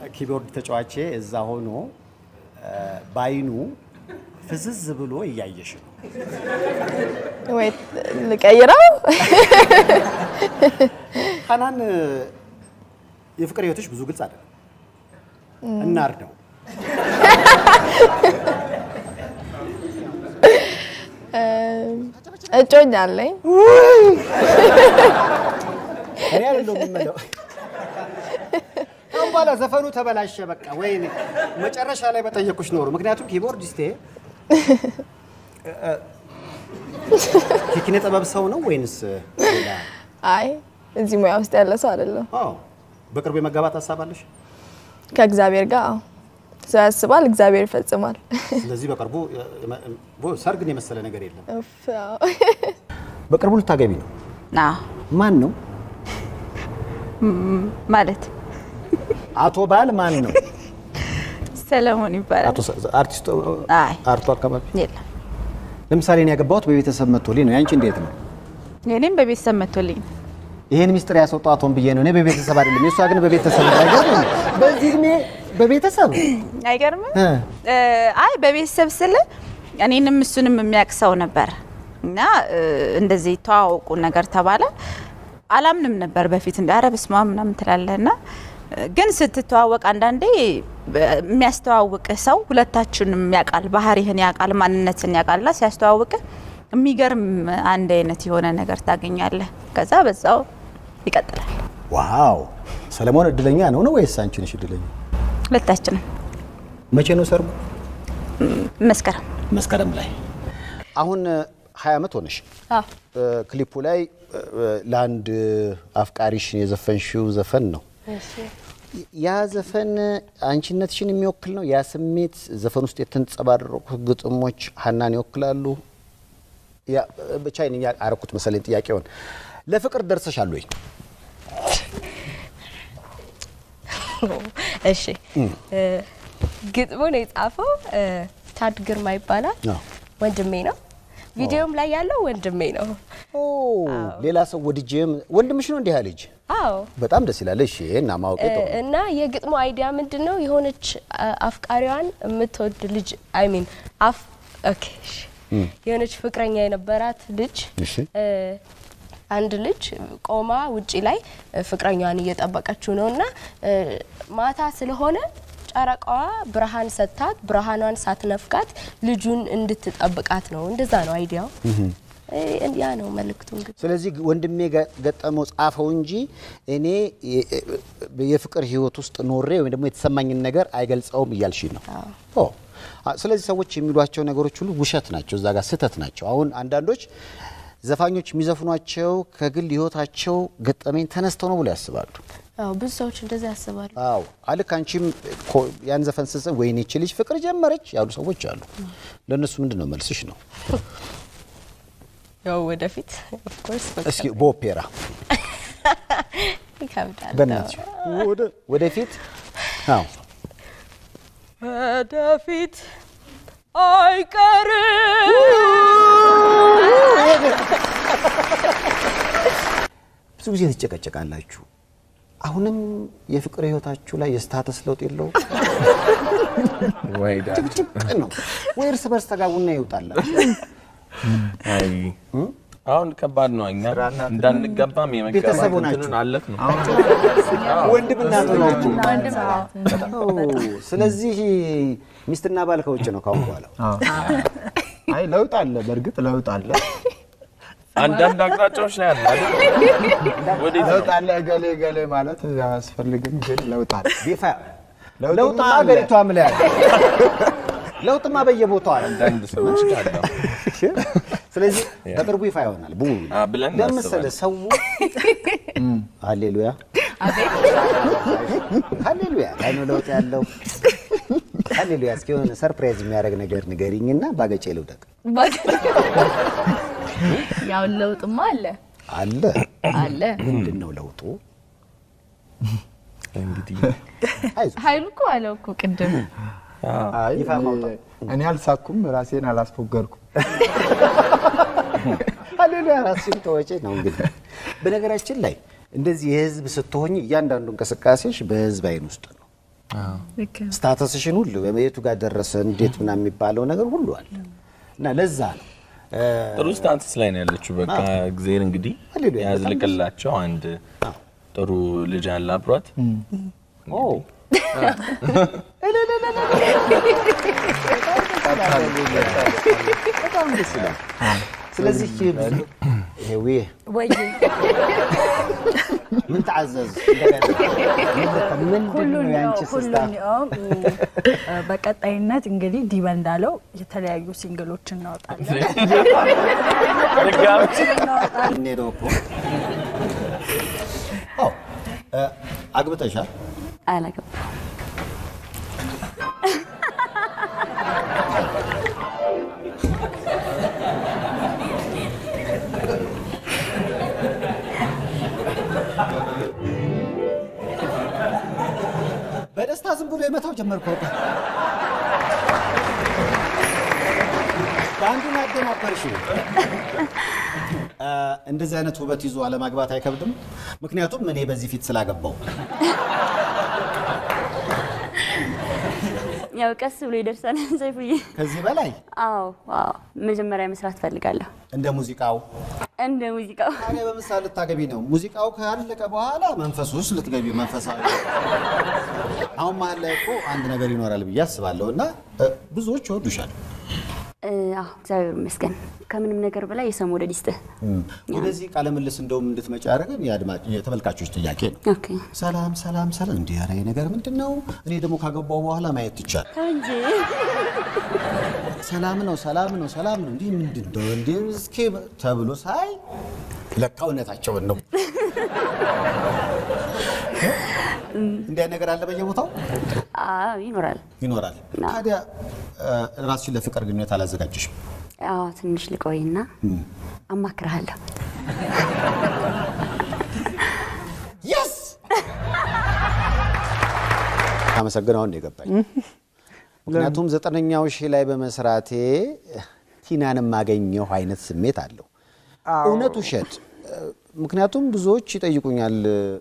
ኪቦርድ ተጫዋቼ እዛ ሆኖ እ፣ በአይኑ ፍዝዝ ብሎ እያየሽ ነው። ወይ ልቀይረው? ሀናን እ፣ የፍቅር ህይወትሽ ብዙ ግልጽ አይደለም። እናር ነው እጮኛ አለኝ። እኔ አይደለሁም የምለው። አሁን በኋላ ዘፈኑ ተበላሸ። በቃ ወይኔ መጨረሻ ላይ በጠየቁሽ ኖሮ። ምክንያቱም ኪቦርዲስቴ እ፣ እ፣ የኪነ ጥበብ ሰው ነው ወይንስ ሌላ? አይ እዚህ ሙያ ውስጥ ያለ ሰው አይደለም። አዎ በቅርቡ የመጋባት ሀሳብ አለሽ? ከእግዚአብሔር ጋር አዎ። ሰው ያስባል፣ እግዚአብሔር ይፈጽማል። ስለዚህ በቅርቡ እ፣ እ፣ ቦ- ሰርግን የመሰለ ነገር የለም። እፍ፣ አዎ። በቅርቡ ልታገቢ ነው። ና ማን ነው? ማለት አቶ ባል ማን ነው? ሰለሞን ይባላል። አቶ ሰ- አርቲስቱ አይ አርቱ አካባቢ የለም ለምሳሌ እኔ ያገባሁት በቤተሰብ መጥቶልኝ ነው። ያንቺ እንዴት ነው? የኔም በቤተሰብ መጥቶልኝ ነው። ይሄን ሚስጥር ያስወጣው አቶን ብዬ ነው። እኔ በቤተሰብ አይደለም፣ የእሷ ግን በቤተሰብ ነው። አይገርምም? በዚህ እድሜ በቤተሰብ አይገርምም? እ። እ፣ አይ በቤተሰብ ስል እኔንም እሱንም የሚያውቅ ሰው ነበር እና እ፣ እንደዚህ ተዋወቁ ነገር ተባለ። አላምንም ነበር በፊት እንደ ኧረ በስመ አብ ምናምን ትላለህ እና እ፣ ግን ስትተዋወቅ አንዳንዴ በ- የሚያስተዋውቅህ ሰው ሁለታችንም ያውቃል፣ ባህሪህን ያውቃል፣ ማንነትን ያውቃልና ሲያስተዋውቅህ የሚገርም አንድ አይነት የሆነ ነገር ታገኛለህ። ከዛ በዛው ይቀጥላል። ዋው! ሰለሞን እድለኛ ነው ነው ወይስ አንቺ ነሽ እድለኛ? ሁለታችንም መቼ ነው ሰርጉ? መስከረም መስከረም ላይ። አሁን ሀያ ዓመት ሆነሽ። አዎ። እ፣ ክሊፑ ላይ እ፣ ለአንድ አፍቃሪሽ የዘፈንሽው ዘፈን ነው። ያ ዘፈን አንቺነትሽን የሚወክል ነው። ያ ስሜት ዘፈን ውስጥ የተንጸባረቁ ግጥሞች ሀናን ይወክላሉ። ያ ብቻ እኔ አረኩት መሰለኝ ጥያቄውን። ለፍቅር ደርሰሻል ወይ? እሺ እ፣ ግጥሙን የጻፈው እ፣ ታድ ግርማ ይባላል። አዎ። ወንድሜ ነው። ቪዲዮም ላይ ያለው ወንድሜ ነው። ኦ ሌላ ሰው ወድጄም ወንድምሽ ነው እንዲህ ያ ልጅ አዎ በጣም ደስ ይላል። እሺ እና ማወቄ ጥሩ ነው። እና የግጥሙ አይዲያ ምንድን ነው? የሆነች አ- አፍቃሪዋን የምትወድ ልጅ አይ ሚን አፍ ኦኬ እሺ። የሆነች ፍቅረኛ የነበራት ልጅ እሺ። እ፣ አንድ ልጅ ቆማ ውጪ ላይ እ፣ ፍቅረኛዋን እየጠበቀችው ነው እና እ፣ ማታ ስለሆነ ጨረቃዋ ብርሃን ሰጥታት ብርሃኗን ሳትነፍቃት ልጁን እንድትጠብቃት ነው። እንደዛ ነው አይዲያው። እ፣ ያ ነው መልእክቱ እንግዲህ ስለዚህ ወንድሜ ገ- ገጠመው ጻፈው እንጂ እኔ የ- የፍቅር ህይወት ውስጥ ኖሬ ወይም ደግሞ የተሰማኝን ነገር አይገልጸውም እያልሽ ነው። ኦ አ- ስለዚህ ሰዎች የሚሏቸው ነገሮች ሁሉ ውሸት ናቸው፣ እዛ ጋር ስህተት ናቸው። አሁን አንዳንዶች ዘፋኞች የሚዘፍኗቸው ከግል ህይወታቸው ገጠመኝ ተነስተው ነው ብሎ ያስባሉ። አዎ ብዙ ሰዎች እንደዛ ያስባሉ። አዎ አልክ አንቺም ኮ- ያን ዘፈን ስትሰማ ወይኔ ይህች ልጅ ፍቅር ጀመረች ያሉ ሰዎች አሉ። ለእነሱ ምንድን ነው መልስሽ ነው? ያው ወደፊት ኦፍ ኮርስ እስኪ በኦፔራ ይከብዳል። በእናትሽ ወደ- ወደፊት አዎ ወደፊት አይቀርም ብዙ ጊዜ ትጨቀጨቃላችሁ። አሁንም የፍቅር ህይወታችሁ ላይ የስታተስ ለውጥ የለው ወይ ዳድ ጭቅጭቅ ነው ወይ እርስ በርስ ተጋቡና ይውጣላችሁ። አይ አሁን ከባድ ነው። እኛ እንዳንገባም የመጋባት ቤተሰቡ ናችሁ። እንትኑን አለፍ ነው። ወንድም እናቱ ናችሁ። ስለዚህ ሚስትና ባል ከውጭ ነው ካሁን በኋላ። አይ ለውጥ አለ፣ በእርግጥ ለውጥ አለ፣ አንዳንድ አቅጣጫዎች ላይ አለ አይደል? ወዴት ነው? ለውጥ አለ። እገሌ እገሌ ማለት አያስፈልግም፣ ግን ለውጥ አለ። ቢፋ ለውጥማ ለውጥማ አለ። ሀገሪቷም ላይ አለ። ለውጥማ በየቦታው አለ። አንዳንድ ሰዎች ጋር ነው። ስለዚህ በቅርቡ ይፋ ይሆናል። ቡ አ ብለን ለምሳሌ እናስባለን። ሰው ሃሌሉያ ሃሌሉያ ላይ ነው ለውጥ ያለው። ሃሌሉያ እስኪ የሆነ ሰርፕራይዝ የሚያደርግ ነገር ንገሪኝና ባገጬ ልውደቅ። ያው ለውጥማ አለ አለ አለ። ምንድን ነው ለውጡ? እንግዲህ አይዞህ ኃይሉ እኮ አለው እኮ ቅድም አይ ይፋ ማውጣት። እኔ አልሳኩም፣ ራሴን አላስፎገርኩም። ሃሌሉያ ራስሽን ተወጪ ነው እንግዲህ። በነገራችን ላይ እንደዚህ የህዝብ ስትሆኝ እያንዳንዱ እንቅስቃሴሽ በህዝብ አይን ውስጥ ነው። ልክ ነው። ስታተስሽን ሁሉ የቱ ጋር ደረሰ እንዴት ምናምን የሚባለው ነገር ሁሉ አለ እና ለዛ ነው እ፣ ጥሩ ስታንስስ ላይ ነው ያለችው። በቃ እግዚአብሔር እንግዲህ ሃሌሉያ። ያዝልቅላቸው። አንድ ጥሩ ልጅ አለ አብሯት። ኦ በጣም ደስ ይላል። ስለዚህ ይሄ ወይ ምን ተዓዘዝ ምንድን ነው የአንቺ ስስታ ሁሉም በቀጣይነት እንግዲህ ዲበ እንዳለው የተለያዩ ሲንግሎች እናወጣለን። ድጋሚ እንሄደው እኮ ኦ እ፣ አግብተሻል? አላገባም። በደስታ ዝም ብሎ የመታው ጀመርኩ። በቃ በአንዱን አደናበርሽ። እ፣ እንደዚህ አይነት ውበት ይዞ አለማግባት አይከብድም? ምክንያቱም እኔ በዚህ ፊት ስላገባው ያው ቀስ ብሎ ይደርሳል ሰይፉዬ። ከዚህ በላይ አዎ አዎ፣ መጀመሪያ መስራት ፈልጋለሁ እንደ ሙዚቃው እንደ ሙዚቃው። ታዲያ በምሳሌ ልታገቢ ነው። ሙዚቃው ካለቀ በኋላ መንፈሱ ውስጥ ልትገቢ መንፈሳዊ አሁን መሀል ላይ እኮ አንድ ነገር ይኖራል ብዬ አስባለሁ እና እ፣ ብዙዎች ይወዱሻል። እ፣ አዎ እግዚአብሔር ይመስገን። ከምንም ነገር በላይ የሰው መውደድ ይስጥህ። ወደዚህ ቃለ ምልልስ እንደውም እንድትመጪ ያደረገን የአድማጭ የተመልካቾች ጥያቄ ነው። ኦኬ ሰላም ሰላም ሰላም፣ እንዲህ ኧረ ይሄ ነገር ምንድን ነው? እኔ ደግሞ ካገባው በኋላ ማየት ይቻል እንጂ ሰላም ነው ሰላም ነው ሰላም ነው እንዲህ ምንድን ነው እንዲህ እስኪ ተብሎ ሳይ ለካ እውነታቸውን ነው። እንዲህ አይነት ነገር አለ በየቦታው አዎ ይኖራል። ይኖራል። ታዲያ እ፣ ራስሽን ለፍቅር ግንኙነት አላዘጋጀሽም? አዎ ትንሽ ልቆይና አማክርሃለሁ። የስ አመሰግነው ነው የገባኝ። ምክንያቱም ዘጠነኛው ሺህ ላይ በመስራቴ ቲናን የማገኘው አይነት ስሜት አለው። እውነት ውሸት? ምክንያቱም ብዙዎች ይጠይቁኛል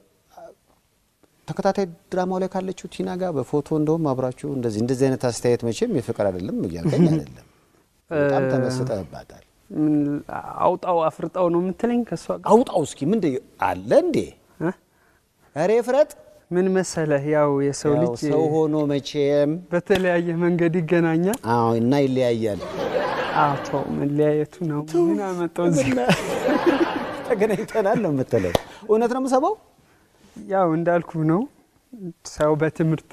ተከታታይ ድራማው ላይ ካለችው ቲና ጋር በፎቶ እንደውም አብራችሁ እንደዚህ እንደዚህ አይነት አስተያየት መቼም የፍቅር አይደለም እያልከኝ አይደለም። በጣም ተመስጠህባታል። ምን አውጣው አፍርጣው ነው የምትለኝ? ከእሷ ጋር አውጣው እስኪ ምን አለ እንዴ? እ? ኧረ ፍረጥ። ምን መሰለህ፣ ያው የሰው ያው ልጅ ሰው ሆኖ መቼም በተለያየ መንገድ ይገናኛል። አዎ እና ይለያያል። አቶ መለያየቱ ነው ምን አመጣው እዚህ? ተገናኝተናል ነው የምትለው? እውነት ነው የምሰማው። ያው እንዳልኩ ነው ሰው በትምህርት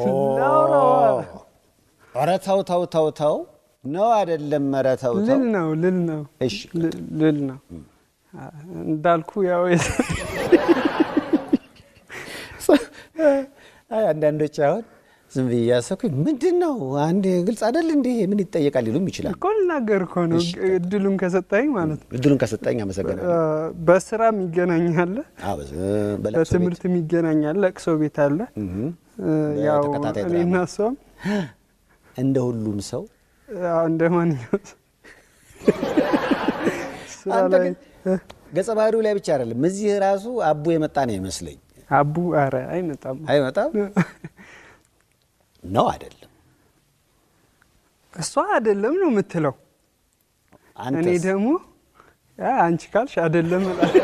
ኧረ ተው ተው ተው ተው ነው አይደለም? ኧረ ተው ተው። ልል ነው ልል ነው እሺ ል- ልል ነው እንዳልኩ ያው የሰው አይ አንዳንዶች አሁን ዝም ብዬ እያሰብኩኝ ምንድን ነው አንድ ግልጽ አይደል እንዴ ምን ይጠየቃል ሊሉም ይችላል። እኮ ልናገር እኮ ነው እድሉን ከሰጠኝ ማለት ነው። እድሉን ከሰጠኝ አመሰግናለሁ። በስራም ይገናኛል፣ አዎ፣ በ- በለቅሶ ቤት በትምህርትም ይገናኛል። ለቅሶ ቤት አለ። ያው በተከታታይ እኔና ድራማ። እሷም እንደ ሁሉም ሰው ያው እንደ ማንኛውም ሰው ስራ አንተ ላይ ግን ገጸ ባህሪው ላይ ብቻ አይደለም እዚህ ራሱ አቡ የመጣ ነው ይመስለኝ። አቡ አረ አይመጣም አይመጣም ነው አይደለም? እሷ አይደለም ነው የምትለው። እኔ አንተስ? ደግሞ ያ አንቺ ካልሽ አይደለም እላለሁ።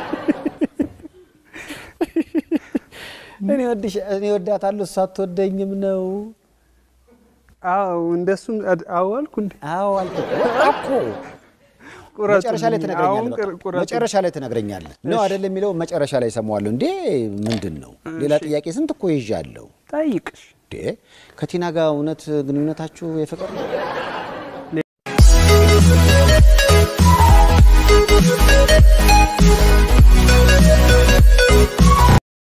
እኔ ወድሽ እኔ ወዳታለሁ እሷ አትወደኝም ነው። አዎ እንደሱም አድ- አዎ አልኩ እንዴ አዎ አልኩህ እኮ ቁረጡልኝ። መጨረሻ ላይ አሁን ትነግረኛለህ። ቅር- በቃ ቁረጡልኝ። መጨረሻ ላይ ትነግረኛለህ ነው አይደለም የሚለው መጨረሻ ላይ እሰማዋለሁ። እንዴ ምንድን ነው ሌላ ጥያቄ ስንት እኮ ይዣለሁ። ጠይቅሽ እንዴ ከቲና ጋር እውነት ግንኙነታችሁ የፍቅር ነው?